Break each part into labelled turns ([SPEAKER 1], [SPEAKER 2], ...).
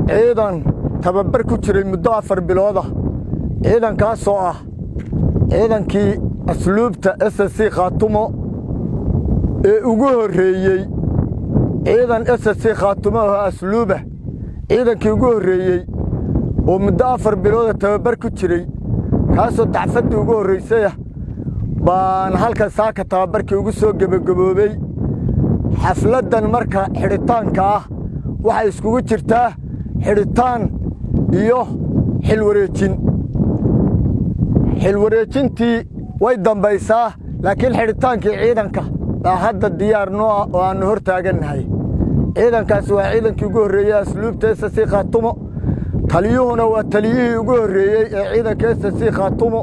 [SPEAKER 1] ciidan tababar ku jiray muddo afar bilooda ciidankaasoo ah ciidankii asluubta s c khaatumo ee ugu horreeyey ciidan s c khaatumo oo asluuba ciidankii ugu horreeyey oo muddo afar bilooda tababar ku jiray kaasoo dacfaddii ugu horraysayah baan halkan saaka tababarkii ugu soo gebagaboobey xafladdan marka xidhitaanka ah waxay iskugu jirtaa xidhitaan iyo xilwareejin xilwareejintii way dambaysaa laakiin xidhitaankii ciidanka baa hadda diyaar noo ah oo aannu hor taagannahay ciidankaasi waa ciidankii ugu horreeyey asluubta s c khaatumo taliyuhuna waa taliyihii ugu horreeyey ee ciidanka s c khaatumo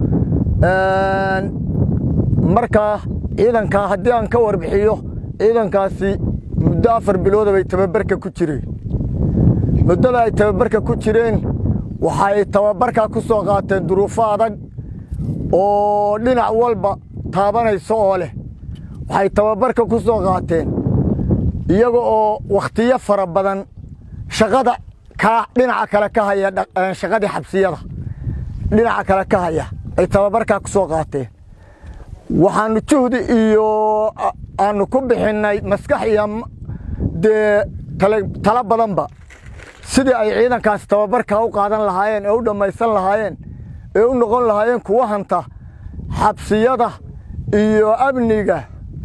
[SPEAKER 1] markaa ciidankaa haddii aan ka warbixiyo ciidankaasi muddo afar bilooda bay tababarka ku jireen muddada ay tababarka ku jireen waxay tababarkaa ku soo qaateen duruufo adag oo dhinac walba taabanayso oo leh waxay tababarka ku soo qaateen iyaga oo wakhtiyo fara badan shaqada ka dhinaca kale ka haya shaqadii xabsiyada dhinaca kale ka haya ay tababarkaa ku soo qaateen waxaannu juhdi iyo aannu ku bixinnay maskax iyo dee talo badanba sidii ay ciidankaasi tababarkaa u qaadan lahaayeen ee u dhammaysan lahaayeen ee u noqon lahaayeen kuwa hanta xabsiyada iyo amniga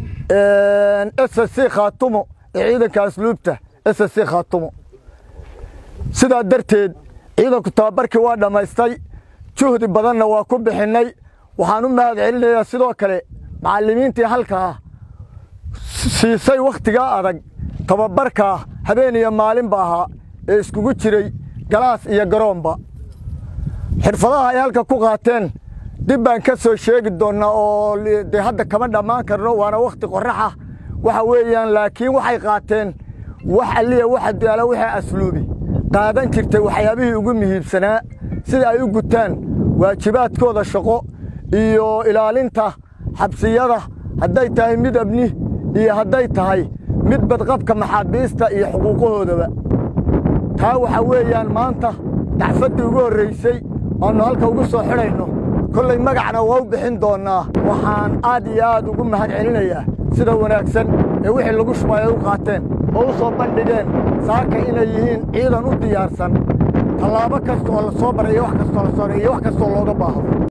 [SPEAKER 1] s c khaatumo ee ciidanka asluubta s c khaatumo sidaa darteed ciidanku tababarkii waa dhammaystay juhdi badanna waa ku bixinnay waxaan u mahad celinayaa sidoo kale macallimiintii halkaa siisay wakhtigaa adag tababarkaa habeen iyo maalinba ahaa ee iskugu jiray galaas iyo garoonba xirfadaha ay halka ku qaateen dib baan ka soo sheegi doonnaa oo dee hadda kama dhammaan karno waana wakhti qorraxa waxa weeyaan laakiin waxay qaateen wax alliya waxa daala waxay asluubi qaadan jirtay waxyaabihii ugu muhiibsanaa sida ay u gutaan waajibaadkooda shaqo iyo ilaalinta xabsiyada hadday tahay mid abni iyo hadday tahay mid badqabka maxaabiista iyo xuquuqahoodaba taa waxaa weeyaan maanta dacfaddii ugu horraysay aannu halka ugu soo xidhayno kollay magacna waa u bixin doonnaa waxaan aad iyo aad ugu mahad celinayaa sida wanaagsan ee wixii lagu shubay ay u qaateen oo u soo bandhigeen saaka inay yihiin ciidan u diyaarsan tallaabo kasta oo la soo baray iyo wax kastoo la soo iyo wax kastoo looga baahdo